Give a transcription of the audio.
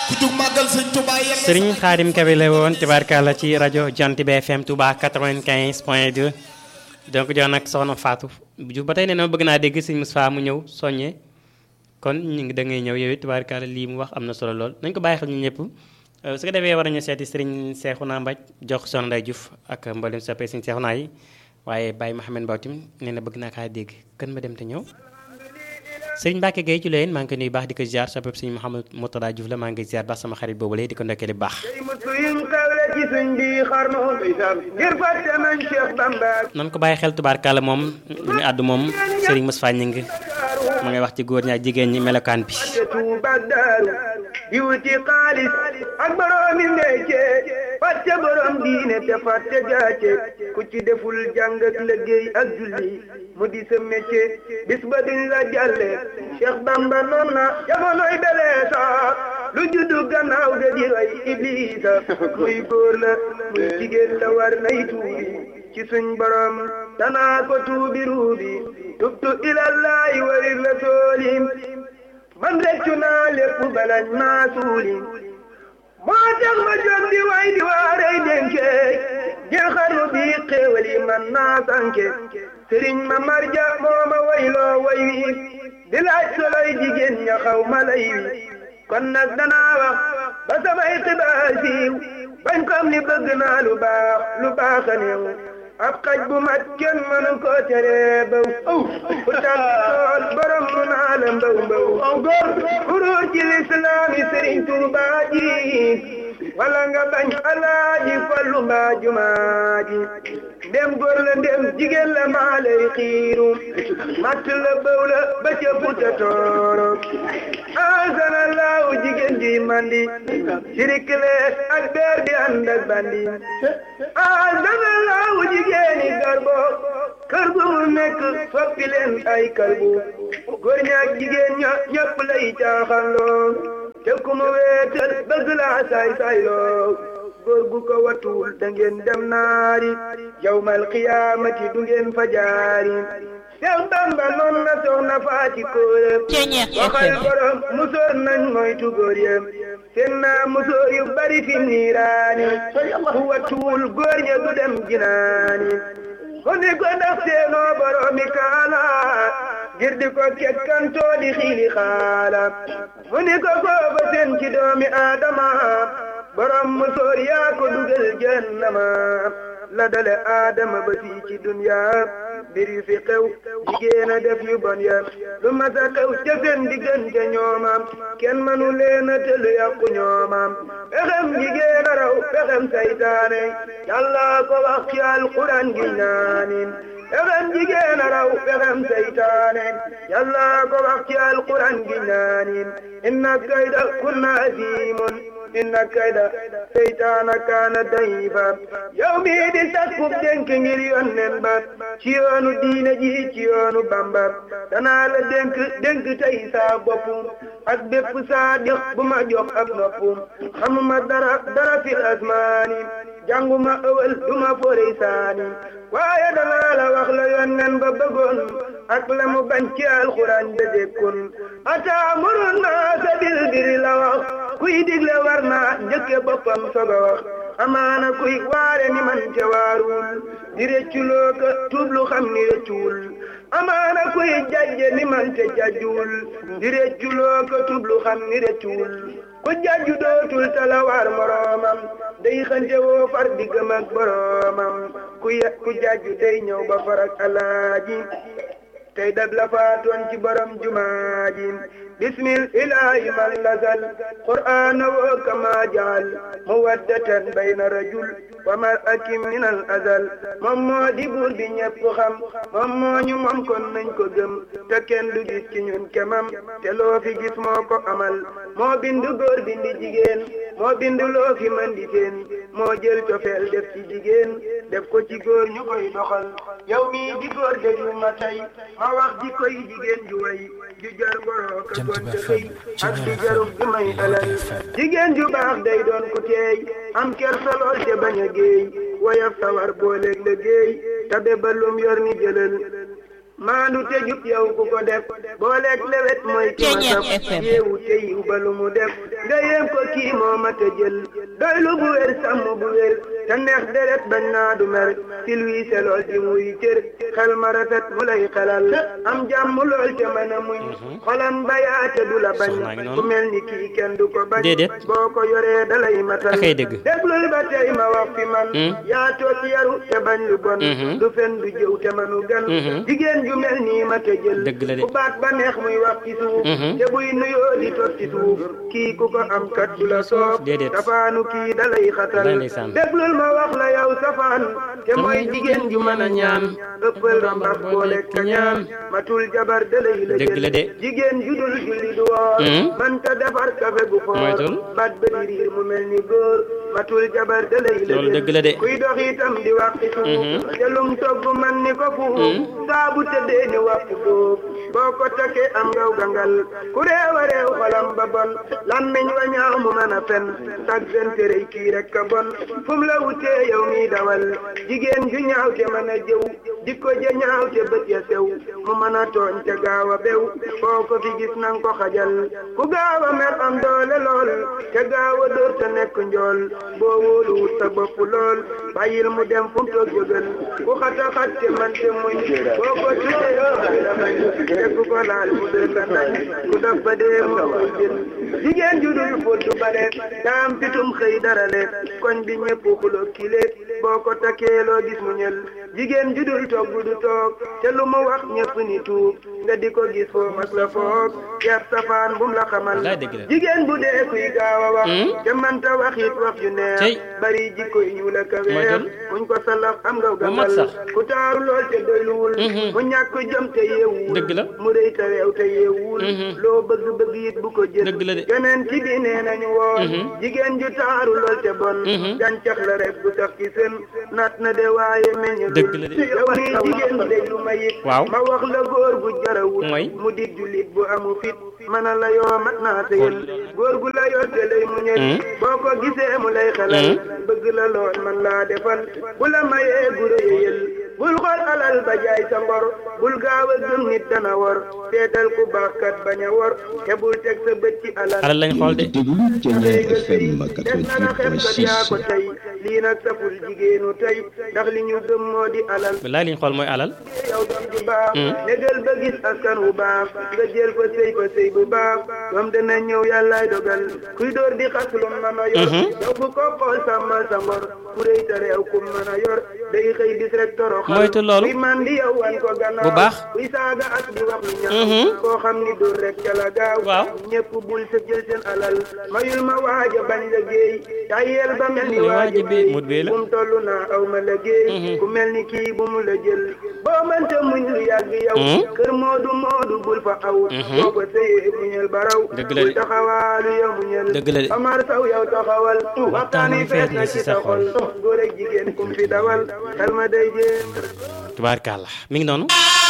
ku jug màggal sëñ Touba yàlla sëriñ Xaadim Kabe la woon tubaarkàlla ci rajo Jant bi FM Touba 95 point 2 donc jox nag soxna Fatou Diouf ba tey nee na bëgg naa dégg sëñ Moustapha mu ñëw soññee kon ñu ngi da ngay ñëw yow it tubaarkàlla lii mu wax am na solo lool nañ ko bàyyi xel ñu ñëpp su ko defee war nañu seeti sëriñ Seexuna Mbaj jox soxna Ndey Diouf ak mboolem soppee sëriñ Seexuna yi waaye Baye Mouhamed Mbaw tim nee na bëgg naa kaa dégg kan ma dem te ñëw sëriñ Mbacke Gueye ci leen maa ngi koy nuyu baax di ko ziar soppee sëriñ Mouhamed Moutada Diouf la maa ngi ziar baax sama xarit boobu lay di ko ndokkee li baax nan ko bàyyi xel tubaarkàlla moom lu ñu àddu moom sëriñ Moustapha Ñing ma ngay wax ci góor ñi ak jigéen ñi melokaan bi di wuti xaalis ak boroomi ndeyce fàtte borom diine te fàtte jaace ku ci deful jàng ak liggéey ak julli mu di sa métier bis ba duñ la jàlle Cheikh Bamba noon na jamonoy beleesa lu juddu gannaaw ga di roy iblisa muy góor la muy jigéen la war nay tuubi ci suñ borom danaa ko tuubi ruubi tubtu ilallahi warir la soolim man reccu naa lépp balañ maa suuli moo tax ma jóg di way di waarey dénke jël xarnu bi xéewal yi man naa sànke sëriñ ma marja moo ma wayloo way wi di laaj soloy jigéen ña xaw ma lay wi kon nag danaa wax ba samay xibaar siiw bañ xam ni bëgg naa lu baax lu baax a néew ab xaj bu mat kenn mënu ko tere baw ku tàgg tool borom mu naa la mbaw mbaw kuru ci lislaami sëriñ Tuubaa ji wala nga bañ alaaji fallu mbaa jumaa ji ndem góor la ndem jigéen la maa lay xiiru matt la bëw la ba ca Fuuta Tooro asana laaw jigéen ji mandi sirik lees ak beer di ànd ak bandi asana laaw jigéeni garbo kër gu mu nekk soppi leen ay kalbu góor ñaak jigéen ña ñëpp lay caaxanloo te ku mu weetal bëgg laa saay sayloo góor gu ko watul da ngeen dem naari yawmal qiyaamati du ngeen fa jaari Seex Bamba noon na soxna faati kóoram waxal borom musóor nañ moytu góor yam seen naa musóor yu bari fi niiraani ku watuwul góor ña du dem jinaani ko ni ko ndax seenoo boromi kaala ngir di ko kekkantoo di xiili xaala mu ni ko kooba seen ci doomi aadama borom musóor yaa ko dugal jahannama la dale aadama ba fii ci dunya mbir yu fi xew jigéen a def yu bon ya lu mas a xew ca seen diggante ñoomam kenn manu leen a tëlu yàqu ñoomam pexem jigéen a raw pexem saytaane yàlla ko wax ci alquran gi ñaanin pexem jigéen a raw pexem saytaane yàlla ko wax ci alquran gi ñaanin inna kayda kunna azimun inna kayda seytaana kaana dayifa yow mii di sakkub dénk ngir yonnen ba ci yoonu diine ji ci yoonu bamba danaa la dénk dénk tey saa bopp ak bépp saa dix bu ma jox ab nopp xamuma dara dara fil asmaani jànguma ëwal duma forey saani waaye danaa la wax la yonnen ba bëggoon ak la mu bañ ci alxuraan da dékkun ataamurun naasa bil birri la wax kuy digle war naa njëkke boppam soga wax amaana kuy waare ni man te waarul di rëcculoo ka tuublu xam ni rëccuwul amaana kuy jajje ni man te jajjuwul di rëcculoo ka tuublu xam ni rëccuwul ku jajju dootul tala waar moroomam day xante woo far diggam ak boroomam ku ku jajju day ñëw ba far ak alaaji tey dag la faatoon ci borom jumaa ji bismil ilaahi man lazal qur'aan woo kama jaal muwaddatan bayna rajul wa mar'atin min al azal moom moo di buur bi ñépp xam moom moo ñu moom kon nañ ko gëm te kenn du gis ci ñun kemam te loo fi gis moo ko amal moo bindu góor bindi jigéen moo bindu loo fi mën di seen moo jël cofeel def ci jigéen def ko ci góor ñu koy doxal yow mii di góor déglu ma tey ma wax ji koy jigéen ju way ju jar ngoroo ka gonte xëy ak di jarub di may alal jigéen ju baax day doon ku teey am kersa lool te bañ a géey woyof sawar booleeg la géey tabe ba lum yor ni jëlal maandu te jub yow ku ko def booleeg lewet mooy ki ma saf yeewu te yiw ba lu mu def nga yéem ko kii moo ma te jël doy lu bu wér sàmm bu wér te neex deret bañ naa du mer si luy selool di muy cër xel ma rafet mu lay xelal am jàmm lool te mën a muñ xolam bayaate du la bañ ku mel ni kii kenn du ko bañ déedéet boo ko yoree dalay matal akay dëgg déglul ba tey ma wax fi man yaa toog yaru te bañ lu bon du fen du jëw te manu gan jigéen ju mel nii ma te jël dëgg la de ku baat ba neex muy wax ci suuf te buy nuyoo di toog ci suuf kii ku ko am kat du la soob déedéet safaanu kii dalay xatal Lay ndeysaan. déglul ma wax la yow safaan te mooy jigéen ju mën a ñaan ëppal rambax boole ka ñaan matul jabar dalay la dëgg la de jigéen ju dul julli du woor man ta defar kafe gu foor Moytul. bat ba di riir mu mel ni góor matul jabar dalay la loolu dëgg la de kuy dox itam di wax ci suuf te lum togg man ni ko fuuf saa bu tëddee ni wax fuuf boo ko takkee am ngaw gangal ku réew a réew xolam ba bon lammiñ wa ñaaw mu mën a fen sag fen tërëy kii rek ka bon fu mu la wutee yow mi dawal jigéen ju ñaaw te mën a jëw jikko ja ñaaw te bët ya sew mu mën a tooñ te gaaw a bew foo ko fi gis nang ko xajal ku gaaw a mer am doole lool te gaaw a dóor te nekk njool boo wóoluwut sa bopp lool bàyyil mu dem fu mu toog jógal ku xata xat te man te muñ boo ko tuddee la bañ te ku ko laal mu dee la nañ ku daf ba dee mu koy jël jigéen ju dul fóot du bale daam pitum xëy dara le koñ bi ñëpp xulo kile boo ko takkee loo gis mu ñël jigéen ju dul togg du toog te lu mu wax ñëpp ni tuub nga di ko gis foo mas la foog yar safaan bum la xamal Wallaay dëgg la. jigéen bu dee kuy gaaw a wax te manta wax it wax ju neex Cey. bari jikko yi ñu la ka weex Moytul. muñ ko salaf am nga Bu mat gàmbal sax. ku taaru lool te doyluwul mu ñàkk jëm te yeewul Dëgg la. mu rëy te réew te yeewul loo bëgg bëgg it bu ko jël Dëgg la de. keneen ci bi nee nañu woon jigéen ju taaru lool te bon gàncax la rek bu sax ci seen nat na de waaye meññul Dëgg la de. yow nii jigéen bu déglu ma it Waaw. ma wax la góor gu jarawul Mooy? mu di jullit bu amu fit mën a la yoo mat naa sëyal góor gu la yor te lay mu ñël boo ko gisee mu lay xelal bëgg la lool man laa defal bu la mayee gu rëyal bul xool alal ba jaay sa ngor bul gaaw a gëm nit dana wor seetal ku baax kat bañ a wor te bul teg sa bët ci alal alal lañ xool de déglu Thiéniere FM def na la xef kat yaa ko 88.6 tey lii nag saful jigéenu tey ndax li ñu gëm moo di alal wallaay liñ xool mooy alal yow doom ju baax négal ba gis askan wu baax nga jël fa sëy fa sëy bu baax doom dana ñëw yàllaay dogal kuy door di xas lu mën a yor yow bu ko xool sàmmal sa ngor ku rëy te réew ku mën a yor day xëy bis rek toroxal Moytu loolu. kuy man di yow wan ko gannaaw Bu baax. kuy saaga ak di wax lu ñaaw koo xam ni dóor rek ca la gaaw Waaw. ñëpp bul sa jël seen alal mayul ma waaja bañ la géey tayel ba mel ni Ni waaja waaja bi bi, mut bee la. bu mu toll naa aw ma la géey ku mel ni kii bu mu la jël boo mënta muñ lu yàgg yow kër moodu moodu bul fa aw boo ko sëyee muñal baraw Dëgg la de. bul taxawaalu yow muñal Dëgg la de. Amar Saw yow taxawal waxtaan wi fees na ci sa xol góor ak jigéen kum fi dawal xel ma day jéem tubaarkàlla mi ngi noonu